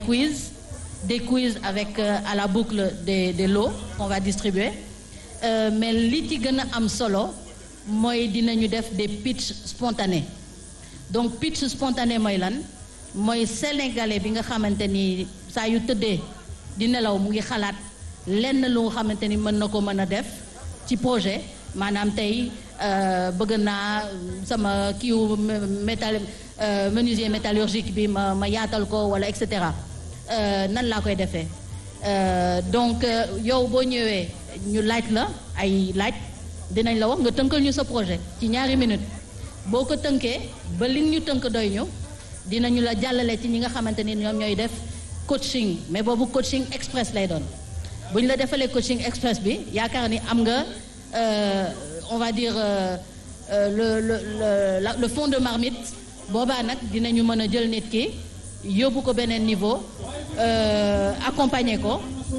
quiz des quiz avec euh, à la boucle des des lots qu'on va distribuer Euh, mais li ci gën a am solo mooy dinañu def des pitch spontanés donc pitch spontané mooy lan mooy sénégalais bi nga xamante ni saa yu tëddee di nelaw mu ngi xalaat lenn lu nga xamante ni mën na ko mën a def ci projet maanaam tey euh, bëgg naa sama kiiw métal euh, menuisier métallurgique bi ma ma yaatal ko wala et cetera euh, nan laa koy defee Euh, donc euh, yow boo ñëwee ñu laaj la ay laaj dinañ la wax nga tënkal ñu sa projet ci ñaari minutes boo ko tënkee ba li ñu tënk doy ñu dinañu la jàllale ci ñi nga xamante ni ñoom ñooy def coaching mais boobu coaching express lay doon bu ñu la defalee coaching express bi yaakaar ni am nga euh, on va dire le le le la, le fond de marmite boobaa nag dinañu mën a jël nit ki yóbbu ko beneen niveau euh, accompagner ko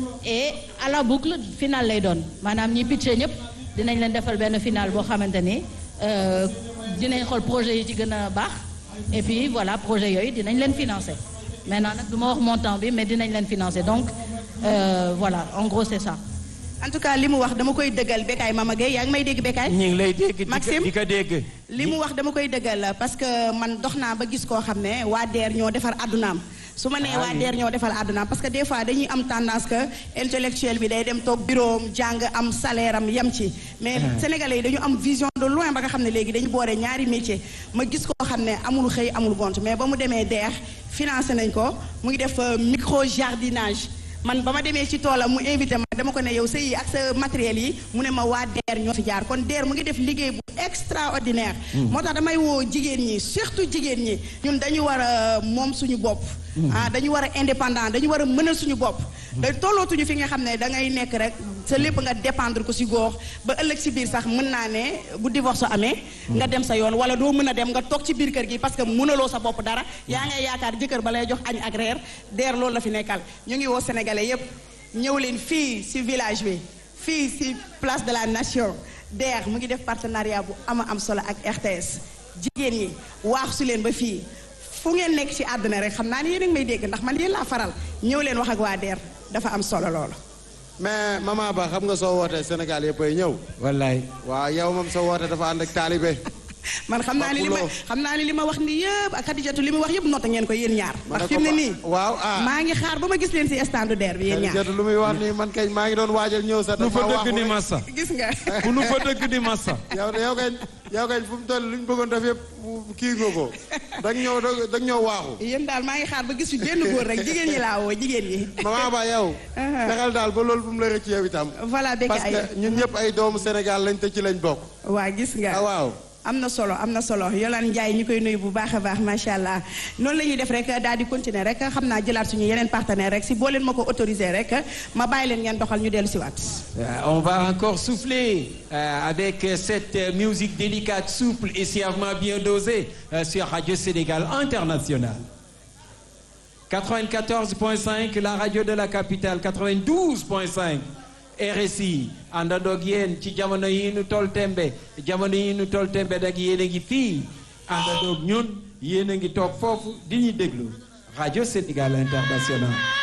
et à la boucle final lay doon maanaam ñi pitché ñëpp dinañ leen defal benn final boo xamante ni euh, dinañ xool projet yi ci gën a baax et puis voilà projet yooyu dinañ leen financer maintenant nag du ma wax montant bi mais dinañ leen financer donc euh, voilà en gros c'est ça. en tout cas li mu wax dama koy dëggal Bécaye Mama Gueye yaa ngi may dégg Bécaye. ñu ngi lay dégg. Maxime di ko dégg. li mu wax dama koy dëggal parce que man dox naa ba gis koo xam ne waa DER ñoo defar àddunaam su ma nee waa DER ñoo defar àddunaam parce que des fois dañuy am tendance que intellectuel bi day dem toog bureau am jàng am salaire am yem ci mais sénégalais yi dañu am vision de loin ba nga xam ne léegi dañu boole ñaari métier ma gis koo xam ne amul xëy amul gont mais ba mu demee DER financé nañ ko mu ngi def micro jardinage man ba ma demee ci toolam mu invité ma dama ko ne yow sa yi ak sa matériel yi mu ne ma waa DER ñoo fi jaar kon DER mu ngi def liggéey bu extraordinaire moo tax damay woo jigéen ñi surtout jigéen ñi ñun dañu war a moom suñu bopp ah dañu war a indépendant dañu war a mënal suñu bopp da tollootuñu fi nga xam ne da ngay nekk rek sa lépp nga dépendre ko si góor ba ëllëg si biir sax mën naa ne bu divorce amee nga dem sa yoon wala doo mën a dem nga toog ci biir kër gi parce que mënaloo sa bopp dara yaa ngay yaakaar jëkkër ba lay jox añ ak reer DER loolu la fi nekkal ñu ngi woo sénégalais yépp ñëw leen fii si village bi fii si place de la nation DER mu ngi def partenariat bu ama am solo ak RTS jigéen ñi waax su leen ba fii fu ngeen nekk ci àdduna rek xam naa ne yéen a ngi may dégg ndax man yéen laa faral ñëw leen wax ak waa DER dafa am solo loolu. mais maman Ba xam nga soo wootee Sénégal yëpp ay ñëw. wallaay. waaw yow moom soo wootee dafa ànd ak taalibe. man xam naa ni li ma xam naa ni li ma wax ni yëpp ak Khadijatou li mu wax yëpp noota ngeen ko yéen ñaar. ndax fi mu ne nii. waaw ah maa ngi xaar ba ma gis leen ci stand DER bi yéen ñaar. Khadijatou lu muy wax nii man kay maa ngi doon waajal ñëw sax. nu fa dafa dëgg di massa. gis nga. ku nu fa dëgg di massa. yow yow kay yow kay fu mu toll lu ñu bëggoon def yëpp kii nga ko dag ñëw dag ñëw waaxu. yéen daal maa ngi xaar ba gis fi benn góor rek jigéen ñi laa woo jigéen ñi. maman Ba yow. fexeel daal ba loolu bu mu la rëcc yow itam. voilà dégg parce que ñun ñëpp ay doomu Sénégal lañ te ci lañ bokk. waa gis nga. ah waaw. am na solo am na solo Yolande Ndiaye ñu koy nuyu bu baax a baax macha allah noonu la ñuy def rek daal di continuer rek xam naa jëlaat suñu yeneen partenaire rek si boo leen ma ko autorisé rek ma bàyyi leen ngeen doxal ñu dellu si waat. on va encore souffler euh, avec cette euh, musique délicate souple et sciemment bien dosée euh, sur Radio Sénégal International 94.5 la radio de la capitale 92.5 RSI àndandoog yéen ci jamono yi nu toll tembe jamono yi nu toll tembe nag yéen a ngi fii àndandoog ñun yéen a ngi toog foofu di ñu déglu Radio Sénégal International